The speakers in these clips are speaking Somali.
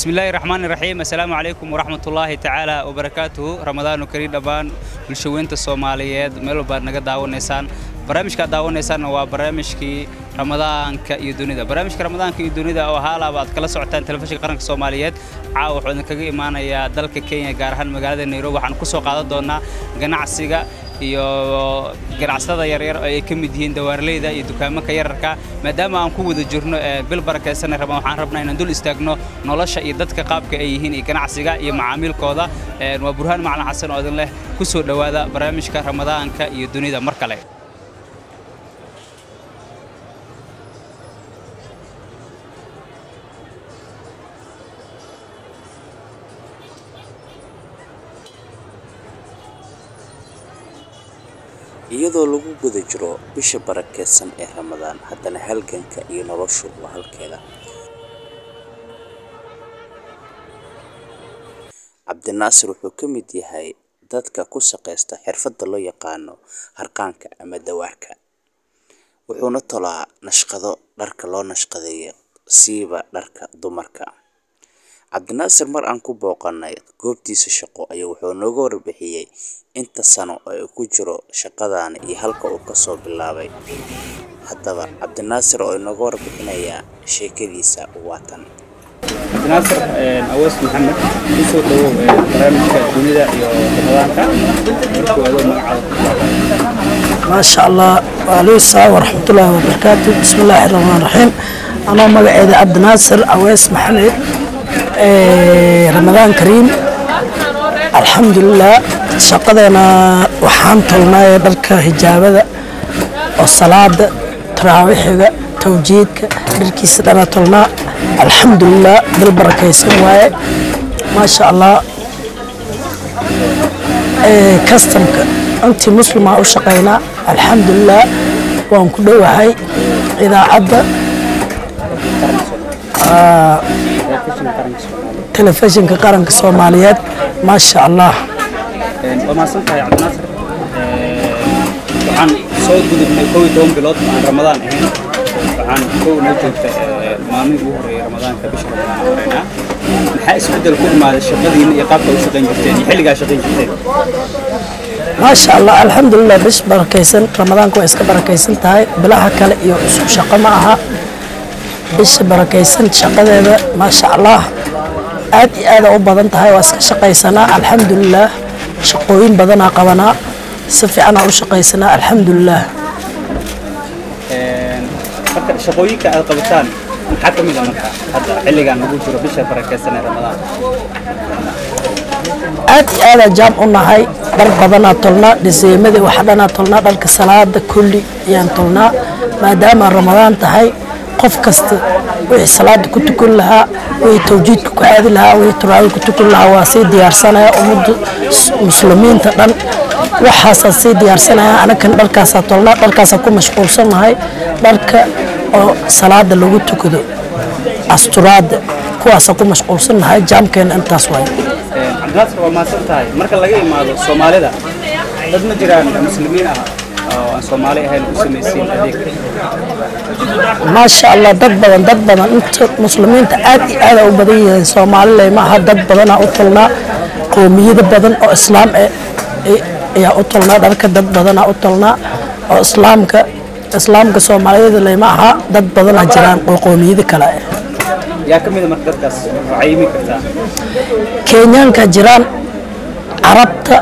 بسم الله الرحمن الرحيم السلام عليكم ورحمة الله تعالى وبركاته رمضان كريم دبان بالشوينت الصوماليات ميلو بار نجا داونيسان barnaamijka daawanaysaan waa barnaamijkii ramadaanka iyo dunida barnaamijka ramadaanka iyo dunida oo haalaaba aad kala socotaan telefishinka qaranka soomaaliyeed caawa wuxuu idinkaga imaanayaa dalka kenya gaar ahaan magaalada nairobi waxaan ku soo qaadan doonaa ganacsiga iyo ganacsatada yaryar oo ay ka mid yihiin dawaarleyda iyo dukaamanka yararka maadaama aan ku wada jirno bil barakaysanay rabaan waxaan rabnaa inaan dul istaagno nolosha iyo dadka qaabka ay yihiin iyo ganacsiga iyo macaamiilkooda waa burhaan macalin xasan oo idin leh ku soo dhowaada barnaamijka ramadaanka iyo dunida mar kale iyadoo lagu guda jiro bisha barakeysan ee ramadaan haddana halganka iyo noloshu waa halkeeda cabdinaasir wuxuu ka mid yahay dadka ku shaqaysta xirfadda loo yaqaano harqaanka ama dawaarka wuxuuna tolaa nashqado dharka loo nashqadeeyo siiba dharka dumarka cabdinaasir mar aan ku booqanay goobtiisa shaqo ayaa wuxuu nooga warbixiyey inta sano oo uu ku jiro shaqadan iyo halka uu kasoo bilaabay haddaba cabdinaasir oo inooga warbixinayaa sheekadiisa waatan cabdinaasir awees maxamed kusoo dhawow barnaamijka dunida iyo ramadaanka markuu adoo magacaada ما شاء الله وعليه السلام ورحمة الله وبركاته بسم الله الرحمن الرحيم أنا مقعد عبد ناصر أويس محمد إيه رمضان كريم الحمد لله شقدنا وحان تلناي دلك هجابة والصلاة تراويحة توجيدك دلكي سدنا تلنا الحمد لله بالبركة يسوي ما شاء الله إيه كاستمك أنت مسلمة أو شقينا الحمد لله وأن كل وحي إذا عدى telefishinka qaranka soomaaliyeed maasha allah waa mahadsantahay cabdinaasir waxaan soo gudubnay kow iyo toban bilood aan ramadaan ahayn waxaan kow noo joogta maalmihii ugu horreeyay ramadaanka bisha ramadaan aan horeynaa maxaa isbeddel ku imaaday shaqadiina iyo qaabka u shaqayn jirteen iyo xilligaa shaqayn jirteen maasha allah alxamdulilah bish barakaysan ramadaanka waa iska barakaysan tahay bilaha kale iyo isku shaqo ma aha bisha barakaysan shaqadeeda maasha allah aad iyo aada u badan tahay waa iska shaqaysanaa alxamdulilah shaqooyin badanaa qabanaa si fiicanaa u shaqaysanaa alxamdulilah marka shaqooyinka aad qabataan maxaa ka mid a marka hadda xilligan lagu jiro bisha barakaysan ee ramadaan aad iyo aadaa jaam u nahay dhar badanaa tolnaa dhiseemadii waxa dhanaa tolnaa dharka salaada kulli ayaan tolnaa maadaama ramadaan tahay qof kasta wixii salaada ku tukan lahaa wixii tawjiidka ku aadi lahaa wixii turaawih ku tukan lahaa waa sii diyaarsanaya ummadda muslimiinta dhan waxaasaa sii diyaarsanaya anakan dharkaasaa tolnaa dharkaasaa ku mashquulsanahay dharka oo salaada lagu tukado asturaada kuwaasaa ku mashquulsanahay jaamkeena intaas waay cabdinaasir waa mahadsan tahay marka laga imaado soomaalida dad ma jiraan muslimiin ah oo aan soomaali ahayn u samaysiin adeeg maasha allah dad badan dad badan inta muslimiinta aad iyo aada u badan yihiin soomaaliley maaha dad badanaa u tolnaa qoomiyado badan oo islaam eh ayaa u tolnaa dharka dad badanaa u tolnaa oo islaamka islaamka soomaaliyada leyma aha dad badanaa jiraan oo qoomiyado kale eh yaa ka mid a marka dadkaas waxaa iimi kartaa kenyaanka jiraan carabta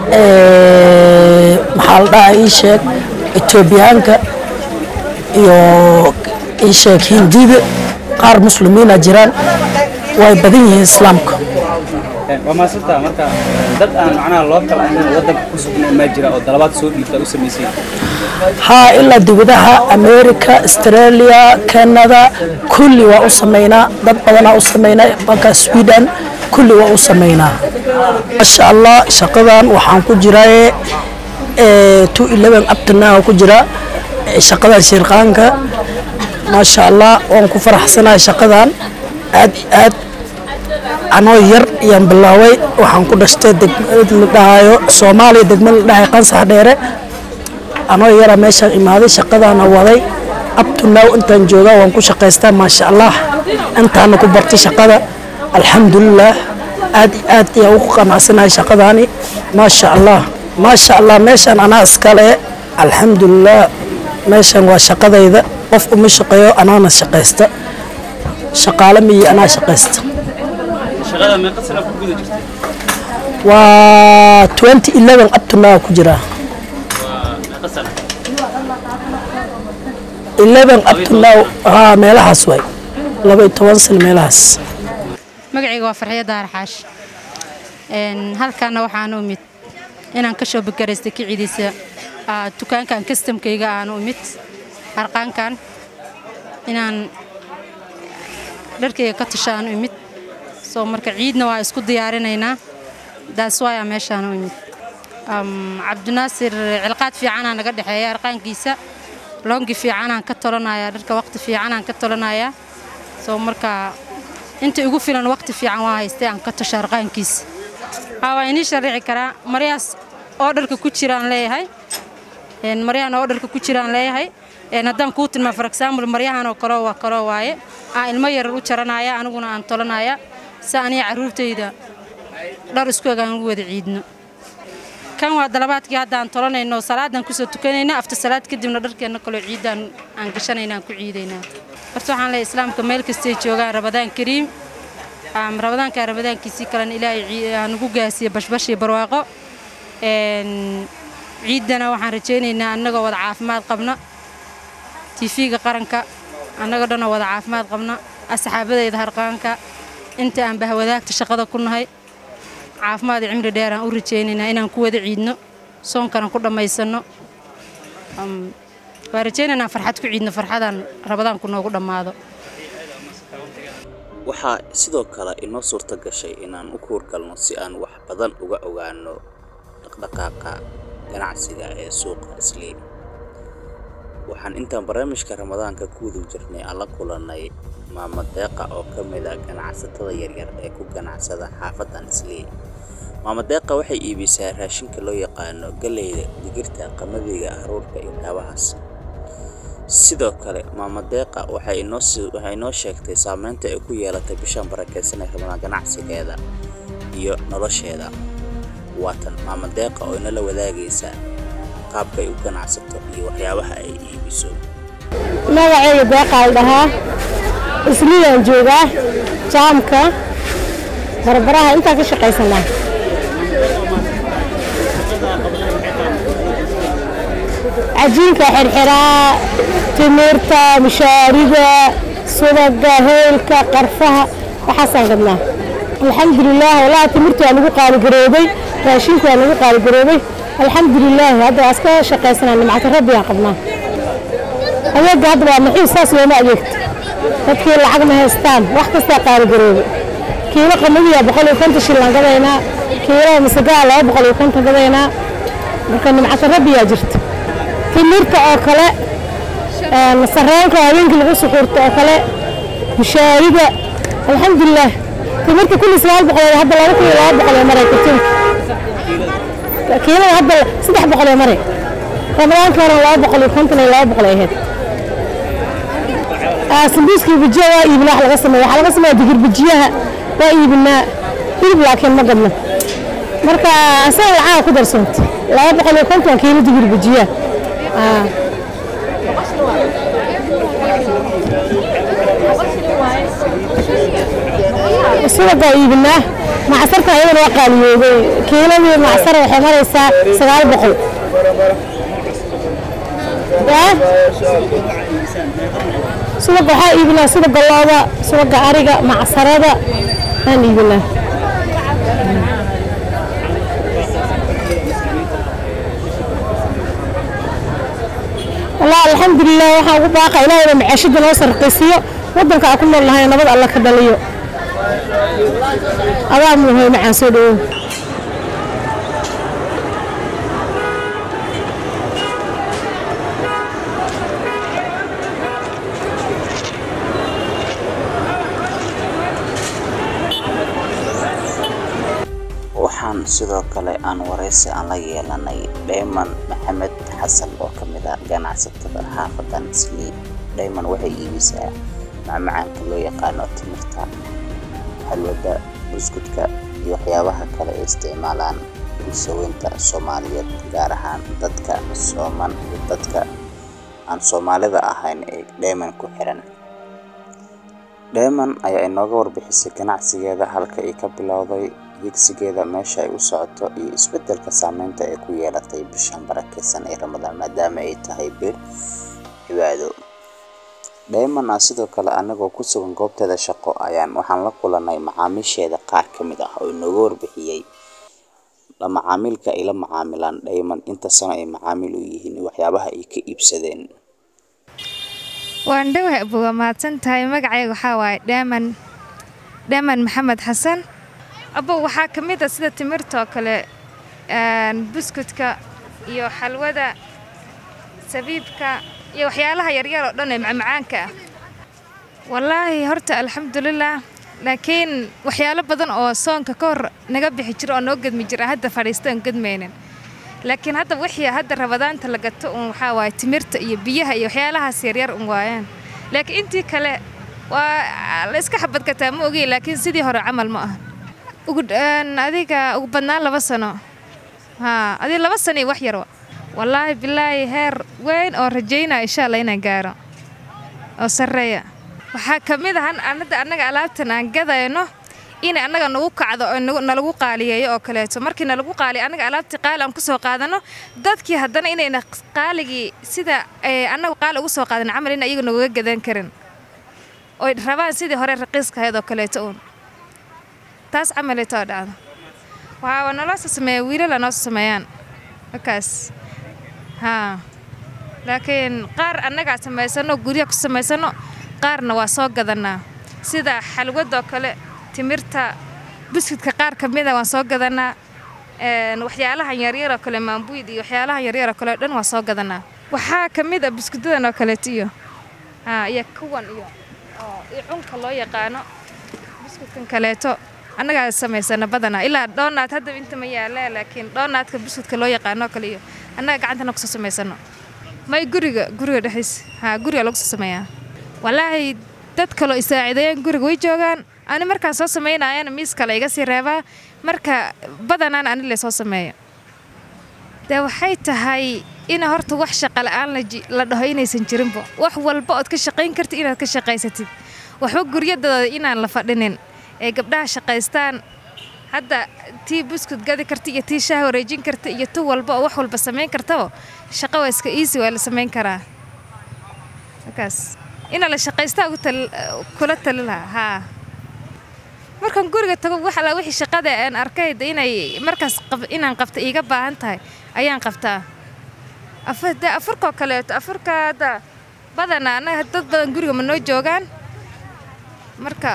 maxaa la dhahaa ii sheeg etoobiyaanka iyo ii sheeg hindida qaar muslimiina jiraan way badan yihiin islaamka waa mahadsantaha marka dad aan macnaha loo kala ahayn oo waddanka ku sugnay maa jira oo dalabaad soo dhiibta u samaysiin haa ilaa dibadaha america australia canada kulli waa u samaynaa dad badanaa u samaynaa balka sweden kulli waa u samaynaa maasha allah shaqadan waxaan ku jiraa two eleven abtana ku jira shaqadan shirqaanka maasha allah waan ku faraxsanahay shaqadan aad iyo aad anoo yar ayaan bilaaway waxaan ku dhashtay degmad la dhahayo soomaaliya degmad la dhahayo qansax dheere anoo yara meeshaan imaaday shaqadaana waday up to now intaan joogaa waan ku shaqaystaa maasha allah intaana ku bartay shaqada alxamdulilah aad iyo aad ayaan ugu qanacsanahay shaqadaani maasha allah maasha allah meeshaan anaa iskale alxamdulilah meeshan waa shaqadayda qof uma shaqeeyo anaana shaqaysta shaqaale miyi anaa shaqaysta shaqada meeqa sana ku guda jirtay waa 2011 up to now ku jiraa waa meeqa sana 11 up to now haa meelahaas waay laba iyo toban sano meelahaas magacayga waa farxiyo daar xaash Een, halkaana waxaan u imid inaan ka soo bakaraystay kicidiisa aa, dukaankan kastamkayga aan u imid harqaankan inaan dharkayga ka tashaan u imid soo marka ciidna waa isku diyaarinaynaa daas waaya meeshaan u imid Am, cabdinaasir cilqaad fiicanaa naga dhexeeya harqaankiisa loongi fiicanaan ka tolanayaa dharka waqti fiicanaan ka tolanayaa soo marka inta igu filan waqti fiican waa haystay aan ka tasho harqaankiisa haa waa inii sharici karaa maryahaas oo dharka ku jiraan leeyahay Een, maryahan oo dharka ku jiraan leeyahay Een, haddaan kuu tilmaa for example maryahan oo kaloo waa kaloo waaye aan ilmo yarar u jaranaya aniguna aan tolanaya si aniga carruurtayda dhar isku eg aan ugu wada ciidno kan waa dalabaadkii hadda aan tolanayno salaadan kusoo tukanayna afta salaad kadibna dharkeenna kaloo ciidaan aan gashanayna aan ku ciidaynaa horta waxaan leeyahay islaamka meel kastay joogaan rabadaan kariim Am, rabadaanka rabadaankiisii kalena ilaahay cii- ha nagu gaasiyo bashbash iyo barwaaqo Een, ciidana waxaan rajaynaynaa annagoo wada caafimaad qabna tiifiga qaranka annagoo dhanoo wada caafimaad qabna asxaabadayda harqaanka inta aan bahwadaagta shaqada ku nahay caafimaad iyo cimri dheer aan u rajaynaynaa inaan ku wada ciidno soonkana ku dhammaysanno Am, waan rajaynaynaa farxad ku ciidno farxadaan rabadaanku noogu dhammaado waxaa sidoo kale inoo suurto gashay inaan u kuurgalno si aan wax badan uga ogaano dhaqdhaqaaqa ganacsiga ee suuqa islii waxaan intaan barnaamijka ramadaanka ku guda jirnay aan la kulannay maamo deeqa oo ka mid ah ganacsatada yaryar ee ku ganacsada xaafadan islii maamo deeqa waxay iibisaa raashinka loo yaqaano galleyda digirta qamadiga haruurka iyo waxyaabahaas sidoo kale maamo deeqa waxay inoo si- waxay inoo sheegtay saameynta ay ku yeelatay bishan barakeysan ee ramadaan ganacsigeeda iyo nolosheeda waatan maamo deeqa oo inala wadaagaysa qaabka ay u ganacsato iyo waxyaabaha ay iibiso magacayga deeqaal dhahaa isliyaan joogaa jaamka barbaraha intaa ka shaqaysanaa cajiinka xirxiraa timirta mishaariga subaga heelka qarfaha waxaasaan gadnaa alxamdulilaah walahi timirta waa nagu qaaligaroobay raashinka waa nagu qaaligaroobay alxamdulilaah hadda waa iska shaqaysanaa nimcata rabbiyaan qabnaa adeega hadda waa maxiis saas looma adeegto dadkii lacag ma haystaan wax kastaa qaaligaroobe kiilo qamadiya boqol iyo konton shillaan gadaynaa kiilo masagaa laba boqol iyo konton gadaynaa marka nimcata rabbiyaa jirta timirta oo kale een, sarreenka habeenkii lagu suxuurto oo kale mushaariga alxamdulilaah timirta kulli sagaal boqol hadda laba kun iyo laba boqol ee maray kartinka kiilada hadda saddex boqol ee maray ramadaanka hore laba boqol iyo konton iyo laba boqol ay ahayd Ah, sambuuska iyo bajiya waa iibinaa wax laga sameeya waxaa laga sameeya digir bajiyaha waa iibinaa hilib laakiin ma gadno marka asaga lacaga ku darsanta laba boqol iyo konton kiilo digir bajiyaha Ah. subagaa iibinaa macsarka ayadana waa qaaliyoobay kiiladii macsara waxay maraysaa sagaal boqol yaa subaga waxaa iibinaa subaga looda subaga ariga macsarada aan iibinaa والله الحمد لله waxaan ugu baaqa ilaahay maciishada noo sarqaysiyo wadanka aan ku nool nahay nabad alla ka dhaliyo adaa muhiim macaan soo dhawow waxaan sidoo kale aan waraysi aan la yeelanay dheyman maxamed xasan oo ka mid ah ganacsatada xaafadan islii dheyman waxay iibisaa macmacaanka loo yaqaano timirta xalwada buskudka iyo waxyaabaha kale ay isticmaalaan bulshaweynta soomaaliyeed gaar ahaan dadka sooman iyo dadka aan soomaalida ahayn ee dheeman ku xiran dheeman ayaa inooga warbixisay ganacsigeeda halka ay ka bilowday higsigeeda meesha ay u socoto iyo isbeddelka saameynta ay ku yeelatay bishan barakeysan ee ramadaan maadaama ay tahay bil cibaado dheeman ah sidoo kale anagoo ku sugan goobteeda shaqo ayaan waxaan la kulanay macaamiisheeda qaar ka mid ah oo inooga warbixiyey la macaamilka ay la macaamilaan dheeman inta sano ay macaamil u yihiin iyo waxyaabaha ay ka iibsadeen waan dhawahay abu waa mahadsan tahay magacayga waxaa waaye dheeman dheeman maxamed xasan abow waxaa ka mid a sida timirta oo kale buskudka iyo xalwada sabiibka iyo waxyaalaha yaryar oo dhan ee macmacaanka ah wallaahi horta alxamdulilah laakiin waxyaalo badan oo soonka ka hor naga bixi jira oo noo gedmi jira hadda fadhiista aan gedmaynin laakiin hadda wixii hadda rabadaanta la gato un waxaa waaye timirta iyo biyaha iyo waxyaalahaas yaryar un waayaan laakiin intii kale waa la iska xabad gataa ma ogi laakiin sidii hore camal ma aha ugu adiga ugu badnaan laba sano haa adii laba sano iyo wax yar wallaahi bilaahi heer weyn oo rajaynaya insha allah inaan gaaro oo sarreeya waxaa ka mid ahan anada annaga alaabtan aan gadayno inay annaga nagu kacdo oo nalagu qaaliyeeyo oo kaleeto markii nalagu qaaliyo annaga alaabtii qaali aan kusoo qaadano dadkii haddana inayna qaaligii sida annagu qaali ugu soo qaadan camal in ayaga nagaga gadan karin oy rabaan sidii hore raqiiska ahayd oo kaleeto uun taas camaleetoo dhacdo waxaa naloo soo sameeya wiilala noo soo sameeyaan markaas haa laakiin qaar annagaa samaysano guryaha ku samaysano qaarna waa soo gadanaa sida xalwadoo kale timirta buskudka qaar ka mida waan soo gadanaa waxyaalahan yaryaroo kale maambuyd iyo waxyaalahan yaryaroo kale o dhan waan soo gadanaa waxaa ka mid a buskudadan oo kaleeto iyo iyo kuwan iyo iyo cunka loo yaqaano buskudkan kaleeto annagaa samaysana badanaa ilaa dhoonaad hadda inta ma yaalee laakiin dhoonaadka buskudka loo yaqaanoo kale iyo annaga gacantana kusoo samaysano may guriga guriga dhexdiisa haa guriga lagu soo sameeyaa wallaahi dad kaloo isaacideeyeen guriga way joogaan ani markaan soo samaynaayana miis kale iga sii reebaa marka badanaan ani le soo sameeyo dee waxay tahay ina horta wax shaqa la'aan la dhaho inaysan jirinba wax walba ood ka shaqayn kartid inaad ka shaqaysatid waxba guryadooda inaan la fadhinin ee gabdhaha shaqaystaan hadda tii buskud gadi karta iyo tii shaah wareejin karta iyo tu walba oo wax walba samayn kartaba shaqo waa iska easy waa la samayn karaa markaas ina la shaqaystaa kula tali lahaa haa markaan guriga tago wax alla wixii shaqada aan arkay inay markaas inaan qabta iiga baahan tahay ayaan qabtaa de afurkoo kaleeto afurka hadda badana annaga dad badan guriga ma noo joogaan marka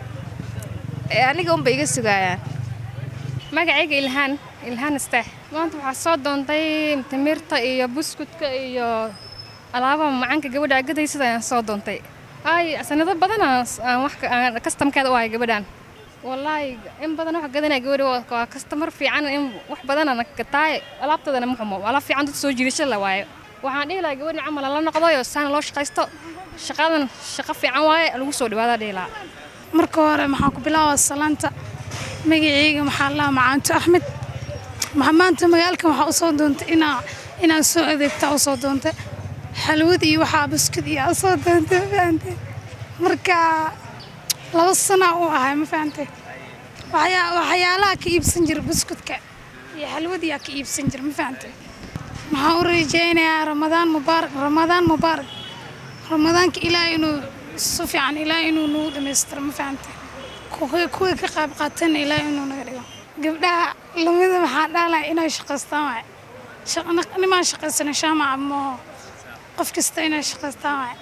aniga unba iga sugaayaan magacayga ilhaan ilhaan isteex maanta waxaa soo doontay timirta iyo buskudka iyo alaabaha macaanka gabadha agadaysada ayaan soo doontay ay sanado badan aan wax kastamkeeda u ahay gabadhan wallaahi in badan wax gadanaya gabadha waa kastamar fiican in wax badanana gataaye alaabtoodana ma xumo alaab fiican dad soo jiidasho la waayo waxaan dhihi lahaa gabadha camal la noqdayo saana loo shaqaysto shaqadan shaqo fiican waaye lagu soo dhawaada dhihi lahaa marka hore maxaan ku bilaabaa salaanta magacayga maxaa lahaa macaanto axmed maanta magaalkan waxaa usoo doontay inaa inaan soo adeegta usoo doontay xalwad iyo waxaa buskud iyo usoo doontay ma fahantay marka laba sana u ahay ma fahantay waxyaalaha ka iibsan jira buskudka iyo xalwadiyaa ka iibsan jira ma fahantay maxaan u rajaynayaa ramadaan mubaarak ramadaan mubaarak ramadaanka ilaahay inuu si fiican ilaahay inuu nagu dhammaystiro ma fahantay kuwii ka qayb qaatana ilaahay inuu naga dhigo gabdhaha lamida maxaa dhaalaya inay shaqaystaan waay nimaan shaqaysana shaamaca mooho qof kasta inay shaqaystaan waay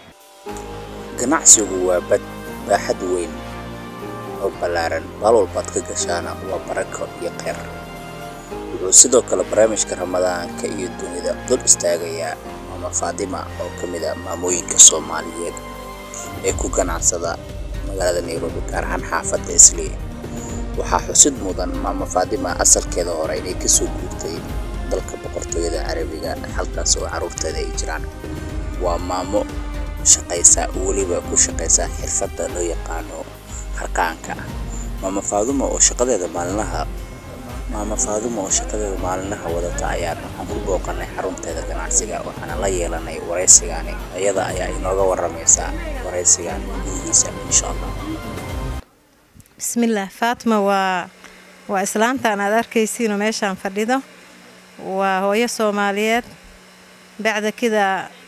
ganacsigu waa bad baaxad weyn oo ballaaran baal walbaad ka gashaana waa barako iyo kheyr wuxuu sidoo kale barnaamijka ramadaanka iyo dunida dul istaagayaa maama faadima oo ka mid a maamooyinka soomaaliyeed ee ku ganacsada magaalada nairobi gaar ahaan xaafadda islii waxaa xusid mudan maama faadima asalkeeda hore inay kasoo guurtay dalka boqortooyada carabiga halkaas oo carruurteeda ay jiraan waa maamo shaqaysa weliba ku shaqaysa xirfadda loo yaqaano harqaanka maama faadumo oo shaqadeeda maalinlaha maama faadumo oo shaqadeeda maalinlaha wadata ayaan waxaan ku booqanay xarunteeda ganacsiga waxaana la yeelanay waraysigani iyada ayaa inooga waramaysa waraysigan gudihiisa insha allah bismillaah faatma waa waa islaantaan aad arkaysiinoo meeshaan fadhido waa hooyo soomaaliyeed bacda kida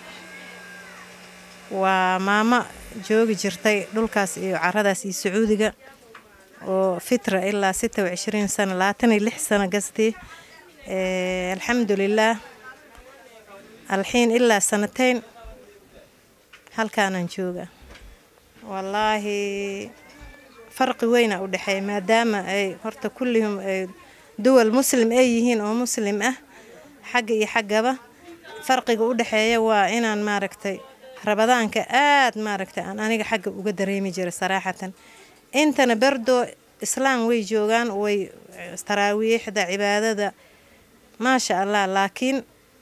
waa maamo joogi jirtay dhulkaas iyo caradaas iyo sacuudiga oo fitra ilaa sita wa cishriin sano labaatan iyo lix sano gastii alxamdulilaah alxiin ilaa sanateyn halkaanaan jooga wallaahi farqi weyna u dhexeeya maadaama ay horta kullihum ay duwal muslim ay yihiin oo muslim ah xagga iyo xaggaba farqiga u dhexeeya waa inaan maaragtay rabadaanka aad maaragtay aan aniga xagga uga dareemi jiray saraaxatan intana berdo islaam way joogaan way taraawiixda cibaadada maasha allah laakiin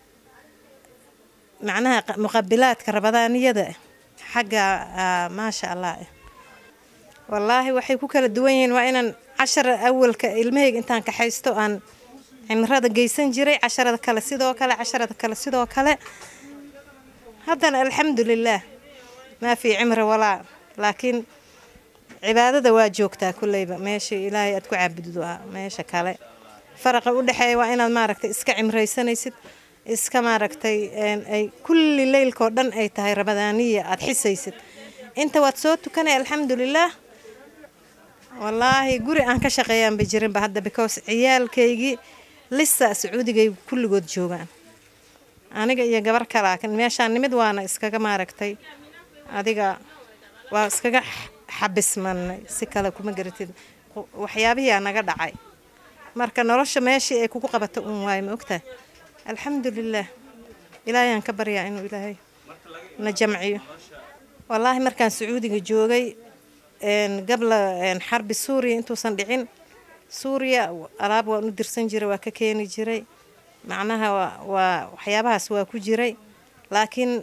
macnaha muqabilaadka rabadaaniyada xagga maasha allah wallaahi waxay ku kala duwan yihiin waa inaan cashara awalka ilmahayga intaan kaxaysto aan cimrada geysan jiray casharada kale sidoo kale casharada kale sidoo kale haddana alxamdulilaah maa fii cimri walaa laakiin cibaadada waa joogtaa kulleyba meesha ilaahay aad ku caabuddo meesha kale faraqa u dhexeeya waa inaad maaragtay iska cimraysanaysid iska maaragtay ay kulli leylkoo dhan ay tahay rabadaaniya aad xisaysid inta waad soo tukanay alxamdulilaah wallaahi guri aan ka shaqeeyaanba jirinba hadda because ciyaalkaygii lisa sacuudigay kulligood joogaan aniga iyo gabar kalaa meeshaan nimid waana iskaga maaragtay adiga waa iskaga xabismanay si kale kuma garatid waxyaabihiia naga dhacay marka nolosha meeshii ay kugu qabato uun waayo ma ogtahay alxamdulilaah ilaahayaan ka baryaa inuu ilaahay na jamciyo wallaahi markaan sacuudiga joogay gabla xarbi suuriya intuusan dhicin suuriya alaab waan u dirsan jiray waa ka keeni jiray macnaha waa waxyaabahaas waa ku jiray laakiin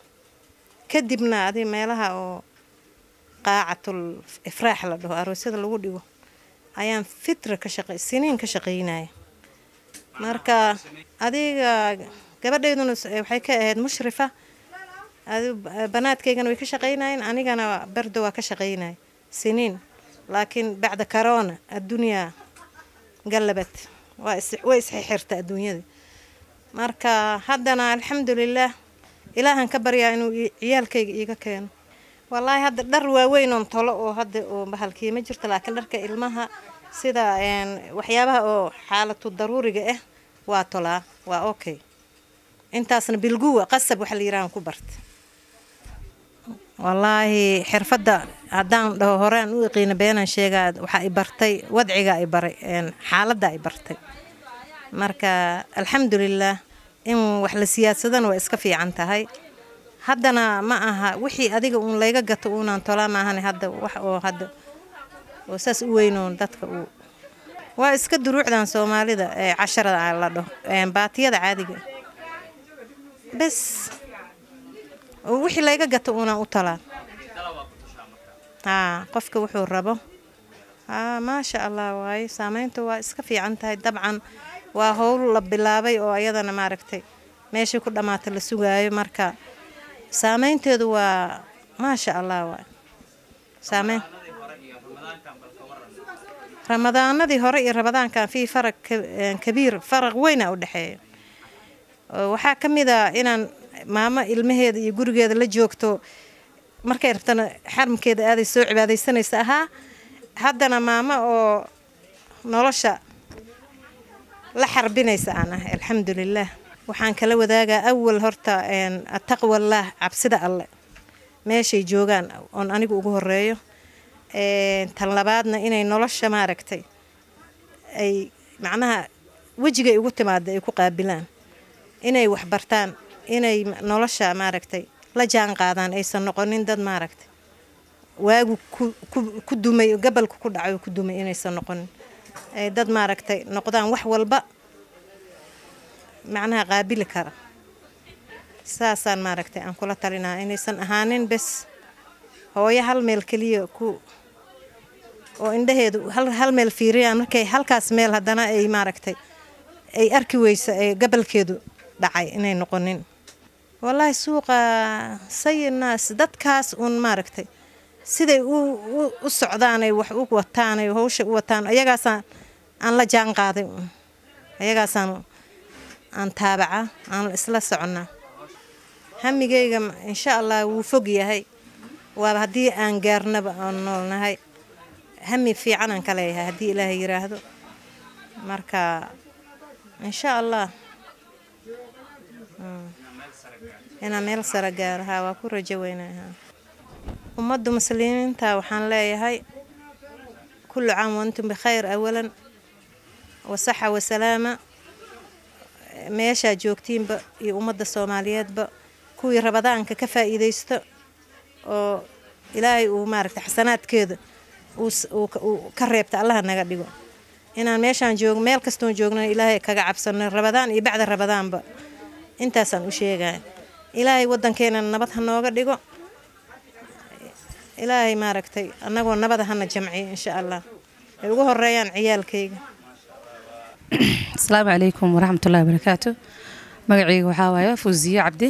kadibna adi meelaha oo qaacatul ifraax la dhaho aroosyada lagu dhigo ayaan fitra ka shaqey siniin ka shaqeynaya marka adiga gabadhayduna waxay ka ahayd mushrifa banaadkaygana way ka shaqeynayeen anigana berdo waa ka shaqeynaya siniin laakiin bacda corona addunyaa gallabad way isxixirta adduunyada marka haddana alxamdulilaah ilaahan ka baryaa inuu ciyaalkayga iiga keeno wallaahi hadda dhar waaweyn oon tolo oo hadda oo bahalkii ma jirto laakiin dharka ilmaha sida waxyaabaha oo xaalatu daruuriga ah waa tolaa waa okay intaasna bilguwa qasab waxa la yirahan ku barta wallaahi xirfadda haddaan dhaho horaan u yaqiina beenaan sheegaa waxa ay bartay wadciga ay baray xaaladda ay bartay marka alxamdulilaah in wax la siyaadsadana waa iska fiican tahay haddana ma aha wixii adiga uun layga gato uunaan tolaa maahane hadda wax oo hadda oo saas u weynoon dadka uu waa iska duruucdan soomaalida ee casharada la dhaho baatiyada caadiga bes wixii layga gato uunaan u talaa haa qofka wuxuu rabo haa maasha allah waaye saameyntu waa iska fiican tahay dabcan waa howl la bilaabay oo ayadana maaragtay meeshii ku dhammaata la sugaayo marka saameynteedu waa maasha allah waay saameyn ramadaanadii hore iyo ramadaankan fii faraq kabiir faraq weyna u dhexeeya waxaa ka mid a inaan maamo ilmaheeda iyo gurigeeda la joogto markay rabtana xaramkeeda aaday soo cibaadaysanaysa ahaa haddana maamo oo nolosha la xarbinaysa aan ah alxamdulilaah waxaan kala wadaagaa awal horta ataqwallaah cabsida alle meeshay joogaan oon anigu ugu horeeyo tan labaadna inay nolosha maaragtay ay macnaha wejigay ugu timaada ay ku qaabilaan inay waxbartaan inay nolosha maaragtay la jaan qaadaan aysan noqonin dad maaragtay waagu ku dumay gabalka ku dhacay ku dumay inaysan noqonin ay dad maaragtay noqdaan wax walba macnaha qaabili kara saasaan maaragtay aan kula talinaa inaysan ahaanin bes hooyo hal meel keliya ku oo indhaheedu hal, hal meel fiiriyaan markay halkaas meel haddana ay maaragtay ay arki weysa ee gabalkeedu dhacay inay noqonin wallaahi suuqa sayinaas dadkaas uun maaragtay siday u, u, u socdaanay wax u wataanay hawsha u wataan ayagaasaan aan la jaan qaaday uun ayagaasaan aan taabaca aan isla soconnaa hamigayga insha allah wuu fog yahay waaba haddii aan gaarnaba aan noolnahay hami fiican aan ka leeyahay haddii ilaahay yiraahdo marka insha allah Mm. inaan meel sare gaaro haa waa ku rajo weynaha ummadda muslimiinta waxaan leeyahay kullu caam wantum bikhayr awalan wasaxa wasalaama meeshaa joogtiinba iyo ummadda soomaaliyeedba kuwii rabadaanka ka faa'iidaysto oo ilaahay uu maaragta xasanaadkeeda uu s- uu ka- uu ka reebta allaha naga dhigo inaan meeshaan joog meel kastoon joogna ilaahay kaga cabsano rabadaan iyo bacda rabadaanba intaasaan u sheegaya ilaahay wadankeena nabad ha nooga dhigo ilaahay maaragtay annagoo nabada hana jamciyo insha allah ay ugu horeeyaan ciyaalkayga asalaamu calaykum waraxmatullahi wabarakaatu magacayga waxaa waaye fuusiye cabdi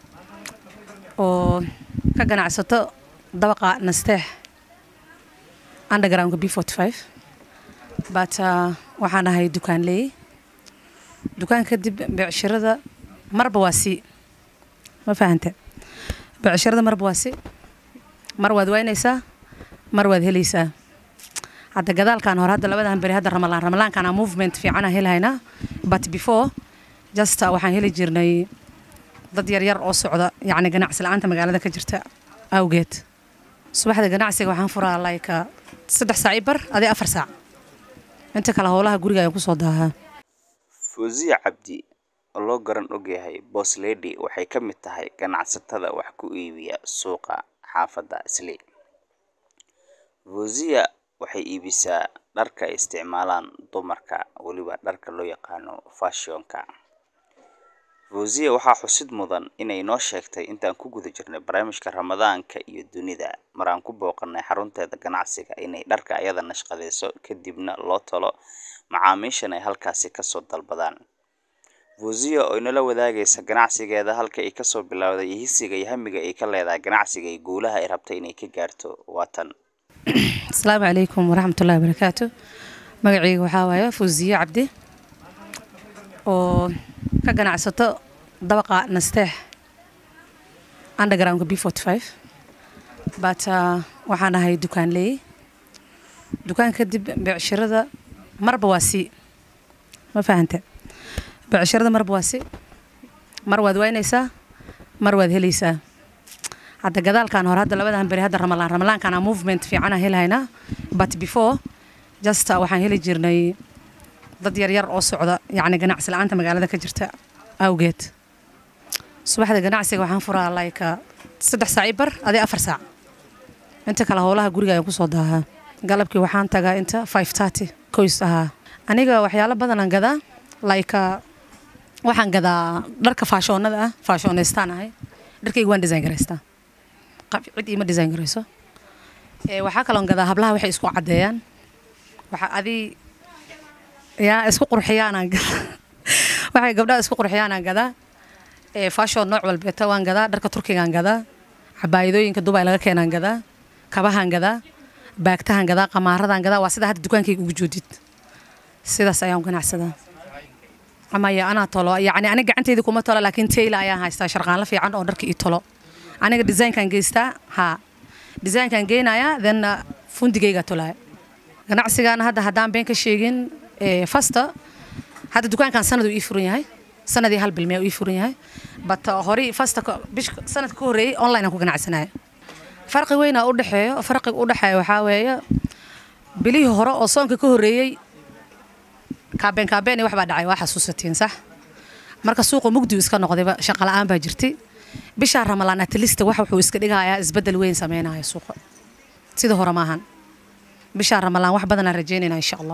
oo ka ganacsato dabaqa nasteex undergroundka b forty five but uh, waxaan ahay dukaanleey dukaan kadib becshirada marba waa si ma fahante becshirada marba waa si mar waad waynaysaa mar waad helaysaa hadda gadaalkan hore hadda labadan beri hadda ramalaan ramalaankan aan movement fiican aan helahaynaa but before just uh, waxaan heli jirnay dad yaryar oo socda yacni ganacsi la-aanta magaalada ka jirta awgeed subaxda ganacsiga waxaan furaa like uh, saddex saac i bar adii afar saac inta kale howlaha guriga ayaan kusoo daahaa fawziya cabdi oo loo garan ogyahay boss lady waxay ka mid tahay ganacsatada wax ku iibiya suuqa xaafadda islii fawziya waxay iibisaa dharka ay isticmaalaan dumarka weliba dharka loo yaqaano fashionka fawziya waxaa xusid mudan inay noo sheegtay intaan ku guda jirnay barnaamijka ramadaanka iyo dunida mar aan ku booqanay xarunteeda ganacsiga inay dharka ayada nashqadeyso kadibna loo talo macaamiishan ay halkaasi kasoo dalbadaan fawziya oo inala wadaagaysa ganacsigeeda halka ay kasoo bilowday iyo hisiga iyo hamiga ay ka leedahay ganacsiga iyo guulaha ay rabtay inay ka gaarto waa tan asalaamu calaykum waraxmatullahi wabarakaatu magacayga waxaa waaye fuusiye cabdi oo ka ganacsato dabaqa nasteex undergroundka b forty five but uh, waxaan ahay dukaanleey dukaan kadib becshirada marba waa si ma fahante becshirada marba waa si mar waad waynaysaa mar waad helaysaa hadda gadaalkan hore hadda labadan beri hadda ramalaan ramalaankan aan movement fiican aan helahaynaa but before just uh, waxaan heli jirnay dad yaryar oo socda yacni ganacsi la-aanta magaalada ka jirta awgeed subaxda ganacsiga waxaan furaa like uh, saddex saac i bar adii afar saac inta kale howlaha guriga ayaan kusoo daahaa galabkii waxaan tagaa inta five thirty koys ahaa aniga waxyaalo badanaan gadaa like uh, waxaan gadaa dharka faashoonada ah faashoonaystaan ahay dharkayga waan design garaystaa qab cid iima design garayso ee waxaa kaloon gadaa hablaha waxay isku caddeeyaan waxa adii yaa isku qurxiyaanaan gadaa waxay gabdhaha isku qurxiyaanaan gadaa ee fashion nooc walbeeta waan gadaa dharka turkigaan gadaa cabaayadooyinka dubai laga keenaan gadaa kabahaan gadaa baagtahan gadaa qamaaradan gadaa waa sida hadda dukaankayga ugu joodid sidaas ayaan u ganacsadaa amaya anaa tolo yacni aniga gacantayda kuma tolo laakiin tayla ayaan haystaa sharqaanla fiican oo dharka ii tolo aniga designkan geystaa haa designkan geynayaa then uh, fundigayga tolaya ganacsigaana hadda haddaan been ka sheegin ee, fasta hadda dukaankan sanad uu ii furan yahay sanadii hal bil miyaa uu ii furan yahay but uh, hore fasta ka- bish sanadka ka horreeyey online aan ku ganacsanaya farqi weynaa u dhexeeyo farqiga u dhexeeya waxaa weeye bilihii hore oo soonka ka horreeyey kaabeen kaabeen iyo wax baa dhacay waa xasuusatiin sax marka suuqa mugdi uu iska noqdayba shaqa la'aan baa jirtay bishaa ramalaan atlista wax wuxuu iska dhigayaa isbeddel weyn sameynaya suuqa sida hore maahan bishaa ramalaan wax badanaan rajeynayna insha allah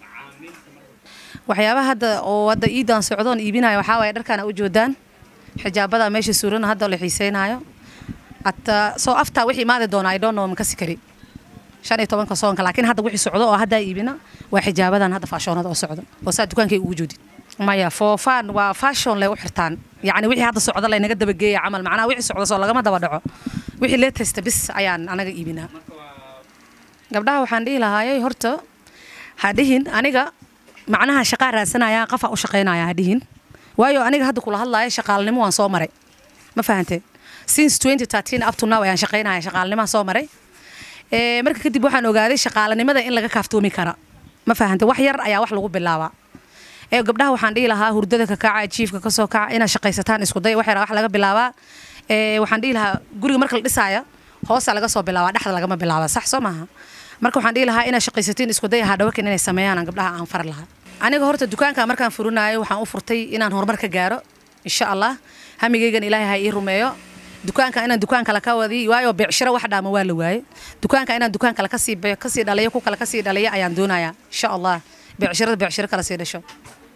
waxyaabaha hadda oo hadda iidaan socdoon iibinayo waxaa waaye dharkaan u joodaan xijaabada meesha suuran hadda la xiiseynayo hataa soo aftaa wixii imaadi doona i don't know makasi kari shan iyo tobanka soonka laakiin hadda wixii socdo oo haddaa iibina waa xijaabadan hadda faashoonada oo socdo oo saa dukaankay ugu joodid maya foofaan waa fashion lay u xirtaan yacni wixii hadda socdo laynaga dabageeya camal macnaha wixii socdo soo lagama daba dhaco wixii latesta bis ayaan anaga iibinaa gabdhaha waxaan dhihi lahaayay horta ha dhihin aniga macnaha shaqaa raadsanaya qafa u shaqaynaya ha dhihin waayo aniga hadda kula hadlaaya shaqaalnimo waan soo maray ma fahante since 2013 up to now ayaan shaqaynaya shaqaalnimaan soo maray ee marka kadib waxaan ogaaday shaqaalanimada in laga kaaftoomi kara ma fahante wax yar ayaa wax lagu bilaabaa ee gabdhaha waxaan dhihi lahaa hurdada ka kaca jiifka ka soo kaca inaad shaqaysataan isku day wax yar wax laga bilaabaa ee waxaan dhihi lahaa guriga marka la dhisaayo hoosa laga soo bilaabaa dhexda lagama bilaaba sax soo maaha marka waxaan dhihi lahaa inaad shaqaysatiin isku day hadhawakan inay sameeyaan gabdhaha aan far lahaa aniga horta dukaanka markaan furinayo waxaan u furtay inaan horumar ka gaaro insha allah hamigaygan ilaahay ha ii rumeeyo dukaanka inaan dukaan kale ka wadi waayo beecshiro wax dhaama waa la waaye dukaanka inaan dukaan kale kasii kasii dhaliyo ku kale kasii dhaliyo ayaan doonayaa insha allah beecshirada beecshiro kale sii dhasho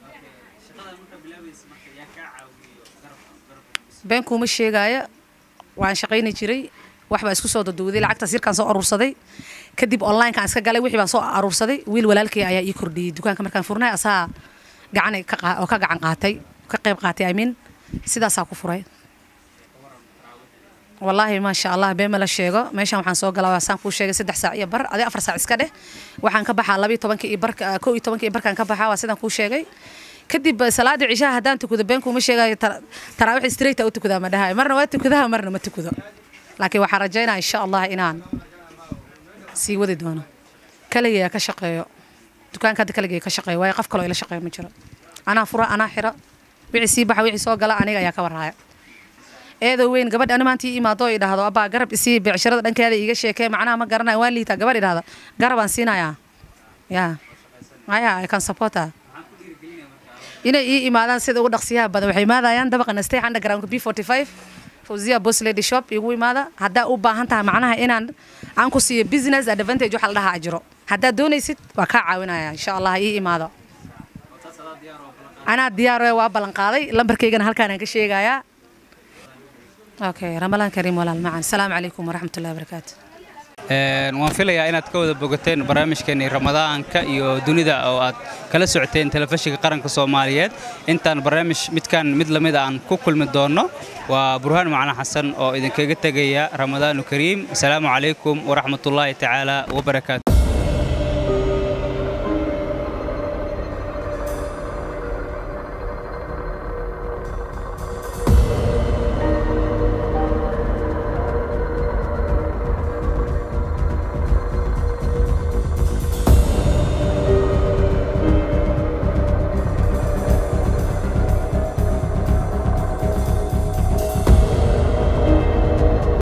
been kuuma sheegaayo waan shaqayni jiray wax baa isku soo daduuday lacagtaas yarkaan soo aruursaday kadib onlinekaan iska galay wixii baan soo aruursaday wiil walaalkay ayaa ii kordhiyey dukaanka markaan furnay asaa gacan oo ka gacan qaatay ka qayb qaatay amiin sidaasaa ku furay wallaahi maasha allah been ma la sheego meeshan waxaan soo galaa saan kuu sheegay saddex saac iyo bar adi afar saac iska dheh waxaan ka baxaa labiyo tobanka iyo barka kow iyo tobanka iyo barkaan ka baxaa waa sidaan kuu sheegay kadib salaada cishaha haddaan tukado been kuuma sheegayo taraawix straight u tukadaa ma dhahayo marna waa tukadaha marna ma tukado laakiin waxaan rajaynaa insha allah inaan sii wadi doono kaligaya ka shaqeeyo dukaanka hadda kaligaya ka shaqeeyo waayo qof kaloo ila shaqeeyo ma jiro anaa fura anaa xira wixii sii baxa wixii soo gala aniga ayaa ka warhaaya eedoo weyn gabadh ani maanta ii imaado oo idhaahdo abbaa garab isii beecshirada dhankeeda iiga sheekee macnaha ma garanayo waan liitaa gabadh idhaahdo garabaan siinayaa yaa maya i can support her inay ii imaadaan sida ugu dhaqsiyaha badan waxay imaadayaan dabaqa nastay underground b 45 fawziya boss lady shop igu imaada haddaa u baahan tahay macnaha inaan aan ku siiyo business advantage waxa la dhahaa ajiro haddaad doonaysid waa kaa caawinaya insha allah ii imaado anaa diyaar waa ballan qaaday lambarkaygana halkaan aan ka sheegayaa okay ramalaan kariim walaal macan asalaamu calaykum waraxmatullahi wabarakaatu waan filayaa inaad ka wada bogateen barnaamijkeennii ramadaanka iyo dunida oo aad kala socoteen telefishinka qaranka soomaaliyeed intaan barnaamij midkan mid lamid aan ku kulmi doonno waa burhaan macalin xasan oo idinkaga tegaya ramadaanu kariim asalaamu calaykum waraxmatullaahi tacaala wabarakaatu